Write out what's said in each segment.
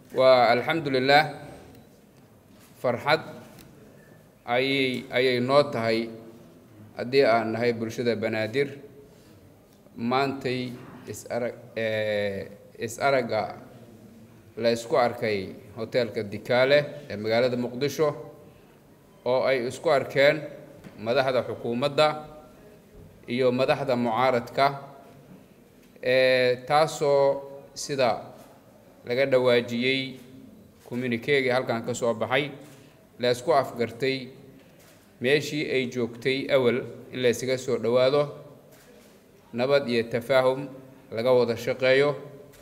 waa alxamdu lilaah farxad ayay ayay noo tahay haddii aan nahay bulshada banaadir maantay is-arag is-aragga la isku arkay hoteelka dikaale ee magaalada muqdisho oo ay isku arkeen madaxda xukuumadda iyo madaxda mucaaradka taasoo sida laga dhawaajiyey communikeegii halkan ka soo baxay la isku afgartay meeshii ay joogtay awal in la ysaga soo dhowaado nabad iyo tafaahum laga wada shaqeeyo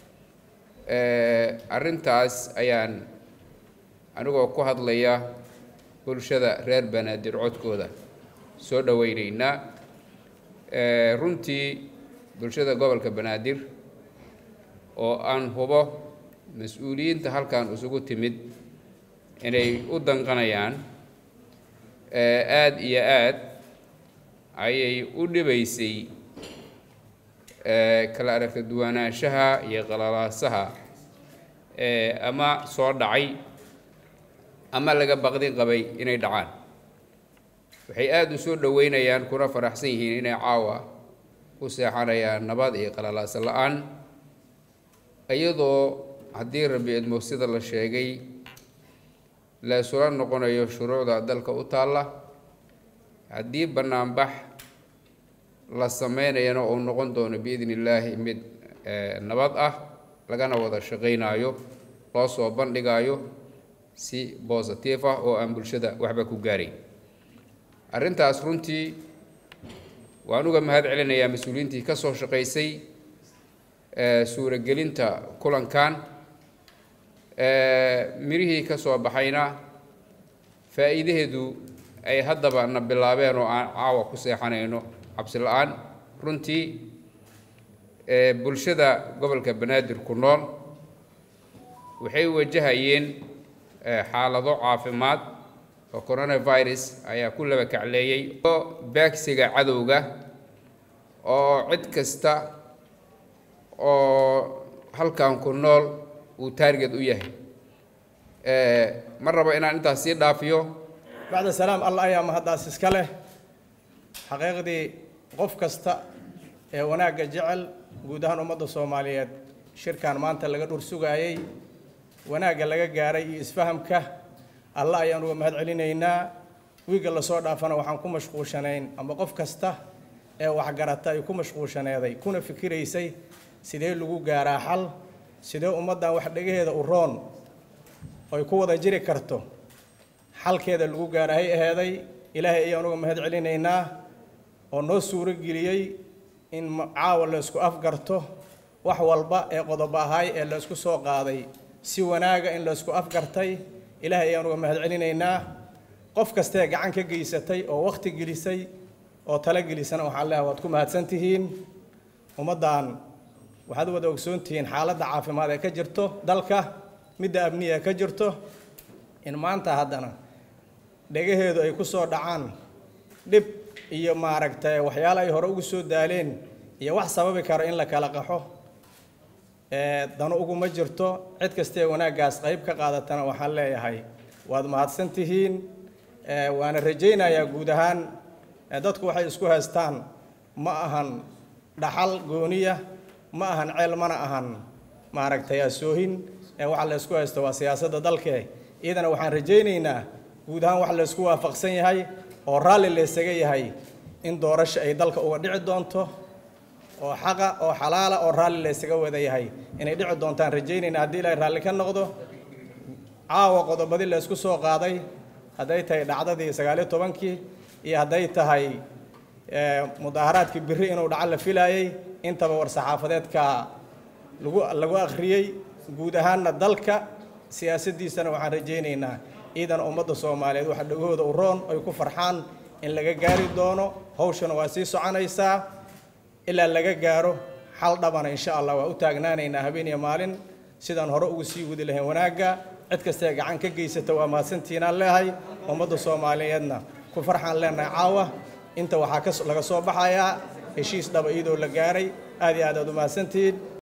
arrintaas ayaan anigoo ku hadlaya bulshada reer banaadir codkooda soo dhoweyneynaa runtii bulshada gobolka banaadir oo aan hubo mas-uuliyiinta halkan isugu timid inay u danqanayaan aada iyo aad ayay u dhibaysay kala aragta duwanaanshaha iyo qalalaasaha ama soo dhacay ama laga baqdin qabay inay dhacaan waxay aada u soo dhoweynayaan kuna faraxsan yihiin inay caawa u seexanayaan nabad iyo qalalaasa la-aan iyadoo haddii rabi idmo sida la sheegay la isula noqonayo shuruucda dalka u taalla haddii banaanbax la sameynayana uu noqon doono biidni illaahi mid nabad ah lagana wada shaqaynaayo loo soo bandhigaayo si bositive ah oo aan bulshada waxba ku gaarayn arrintaas runtii waan uga mahad celinayaa mas-uuliyiintii ka soo shaqaysay suuragelinta kulankan mirihii ka soo baxayna faa'iidaheedu ay haddaba na bilaabeen oo aan caawa ku seexanayno cabsi la-aan runtii bulshada gobolka banaadir ku nool waxay wajahayeen xaalado caafimaad oo coronavirus ayaa ku laba kacleeyey oo baagsiga cadowga oo cid kasta oo halkan ku nool uu taarget u yahay ma rabo inaan intaas sii dhaafiyo bacda salaam allah ayaa mahaddaas iska leh xaqiiqdii qof kasta ee wanaagga jecel guud ahaan ummadda soomaaliyeed shirkan maanta laga dhur sugaayey wanaagga laga gaaray iyo isfahamka allah ayaan uga mahad celinaynaa wiigga lasoo dhaafana waxaan ku mashquulshanayn ama qof kasta ee waxgarata ay ku mashquulshaneeday kuna fikiraysay sidee lagu gaaraa xal sidee ummaddan wax dhegaheeda u roon oy ku wada jiri karto xalkeeda lagu gaarahay aheeday ilaahay ayaan uga mahad celinaynaa oo noo suuro geliyey in caawa la isku afgarto wax walba ee qodobo ahaay ee la isku soo qaaday si wanaaga in la isku afgartay ilaahay ayaan uga mahad celinaynaa qof kastee gacan ka geysatay oo wakhti gelisay oo talo gelisana waxaan leehay waad ku mahadsan tihiin ummaddan waxaad wada ogsoon tihiin xaaladda caafimaad ee ka jirto dalka midda amniya ee ka jirto in maanta haddana dhegaheedu ay ku soo dhacaan dhib iyo maaragtay waxyaalo ay hore ugu soo daaleen iyo wax sababi karo in la kala qaxo dano uguma jirto cid kastee wanaaggaas qayb ka qaadatana waxaan leeyahay waad mahadsan tihiin waana rajaynayaa guud ahaan dadku waxay isku haystaan ma ahan dhaxal gooniya ma ahan ceel mana ahan maaragtay asoohin waxa la isku haysto waa siyaasadda dalke iyadana waxaan rajaynaynaa guud ahaan wax la isku waafaqsan yahay oo raalli la ysaga yahay in doorasho ay dalka uga dhici doonto oo xaqa oo xalaala oo raalli la ysaga wada yahay inay dhici doontaan rajaynayna haddii ilaahay raalli ka noqdo caawa qodobadii la isku soo qaaday hadday tahay dhacdadii sagaaliyo tobankii iyo hadday tahay mudaaharaadkii biri inuu dhaco la filaayey intaba war saxaafadeedka lagu lagu akhriyey guud ahaanna dalka siyaasaddiisana waxaan rajaynaynaa ciidan ummadda soomaaliyeed waxa dhagahooda u roon ay ku farxaan in laga gaari doono hawshana waa sii soconaysaa ilaa laga gaaro xal dhabana insha allah waa u taagnaanaynaa habeen iyo maalin sidaan hore ugu sii wadi lahayn wanaagga cid kastee gacan ka geysata waa mahadsantiinaan leehay ummadda soomaaliyeedna ku farxaan leenahay caawa inta waxaa laga soo baxayaa heshiis dhaba iyadoo la gaaray aad iyo aad aad u mahadsantihiin